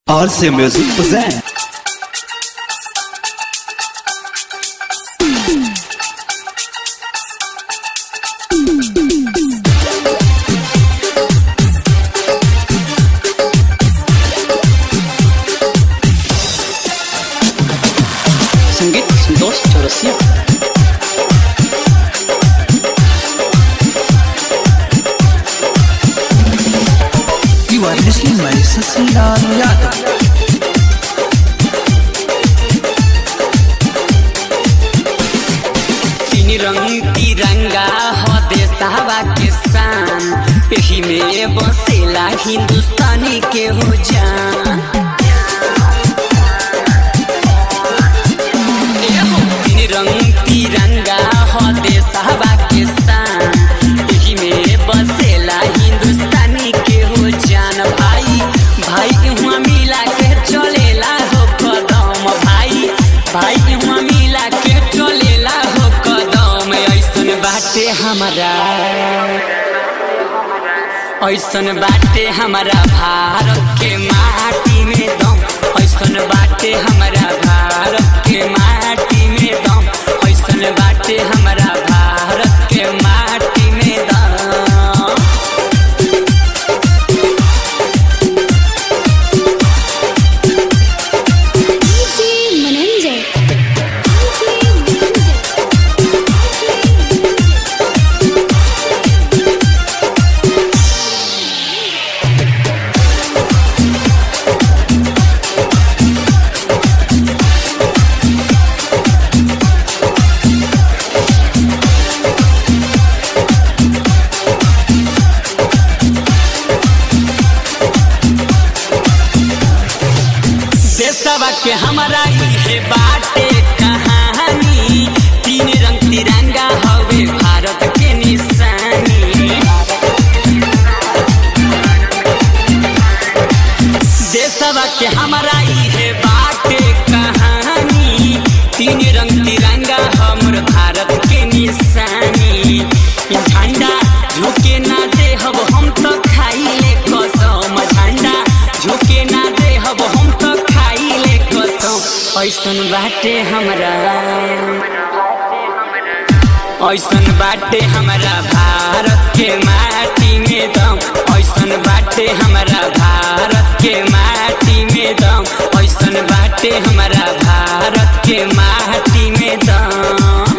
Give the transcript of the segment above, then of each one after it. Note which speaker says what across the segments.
Speaker 1: RC Music present.
Speaker 2: संगीत Santosh Chaurasia
Speaker 1: You are listening by Sasilaal Yadav.
Speaker 2: तीन रंग तिरंगा ह देशवा के शान एही में बसेला हिंदुस्तानी के हो जान एहो, तीन रंग तिरंगा ह देशवा के शान एही में बसेला हिंदुस्तानी के हो जान भाई भाई इहाँ मिला के चलेला हो कदम भाई भाई इहाँ मिला के चलेला हो कदम ऐसन बाटे हमारा ऐसन बाटे हमारा भारत के माटी में दम ऐसन बाटे हमारा भारत के माटी में दम ऐसन बाटे हमारा भारत के माटी में दम
Speaker 3: DJ Mananjay.
Speaker 2: देशवा के हमारा इहे बाटे कहानी तीन रंग तिरंगा हवे भारत के निशानी देशवा के हमारा इहे बाटे कहानी तीन रंग तिरंगा हमर भारत के निशानी ई झंडा झुके ना देहब हम तो खाइले कसम झंडा झुके ना देहब हम तो खाइले कसम ऐसन बाटे हमरा ऐसन बाटे हमारा भारत के माटी में दम ऐसन बाटे हमारा भारत के माटी में दम ऐसन बाटे हमारा भारत के माटी में दम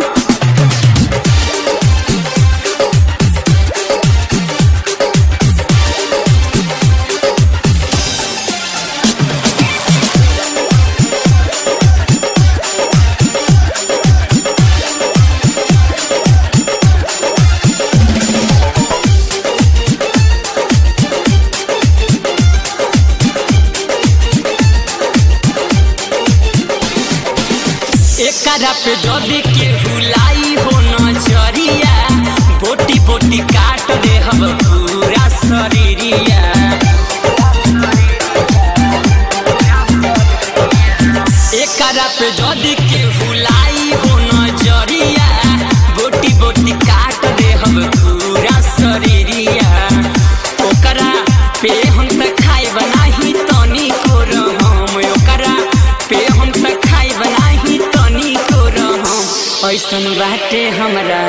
Speaker 2: एकरा पे जदी के हुलाई हो नजरिया बोटी बोटी काट दे हम पूरा शरीरिया एकरा पे जदी के हुलाई हो नजरिया बोटी बोटी काट दे हम पूरा शरीरिया ओकरा पे हम त खाए बनाही तनी को रहम ओकरा पे हम त खाए बनाही तनी को रहम ऐसन बाटे हमरा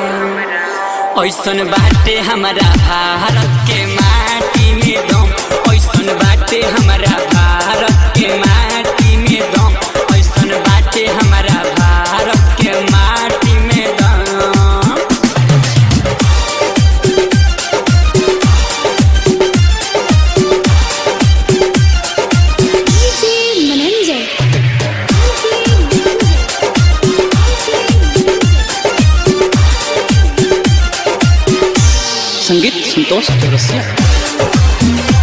Speaker 2: ऐसन बाटे हमारा भारत के माटी में दम ऐसन बाटे हमारा भारत के माटी में दम ऐसन बाटे हमारा भारत के माटी में दम
Speaker 3: DJ Mananjay.
Speaker 2: संगीत Santosh Chaurasia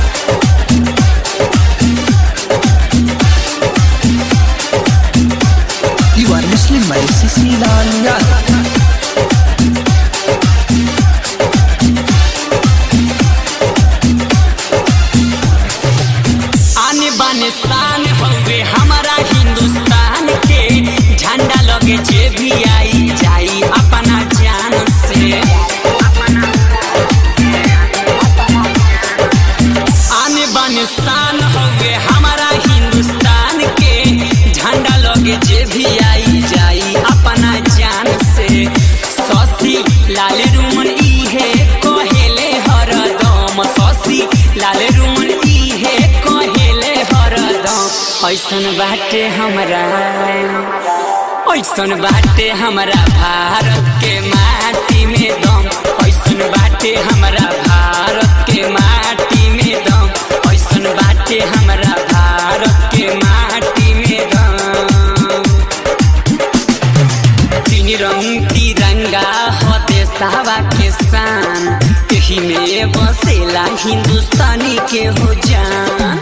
Speaker 1: You are listening by Sasilaal Yadav.
Speaker 2: आने बाने शान हवे हमारा हिंदुस्तान के झंडा लगे जे भी आई जाई अपना जान से आने बाने शान हवे हमारा ऐसन बाटे हमरा ऐसन बाटे हमरा भारत के माटी में दम ऐसन बाटे हमरा भारत के माटी में दम ऐसन बाटे हमरा भारत के माटी में दम तीन रंग तिरंगा हो देसावा के शान यही में बसेला हिंदुस्तानी के हो जान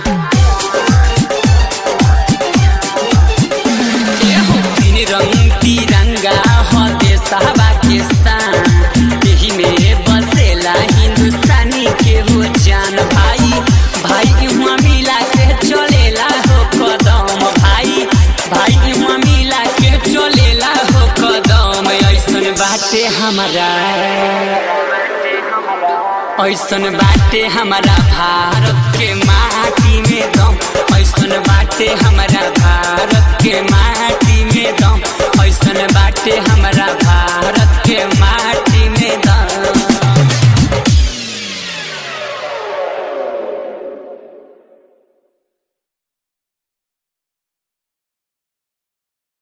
Speaker 2: एहो तीन रंग तिरंगा हो देसावा के शान यही में बसेला हिंदुस्तानी के हो जान भाई भाई हुआ मिला के चलेला हो कदम भाई भाई हुआ मिला के चलेला हो कदम ऐसन बाटे हमारा ऐसन बाटे हमारा भारत के माटी में दम ऐसन बाटे हमारा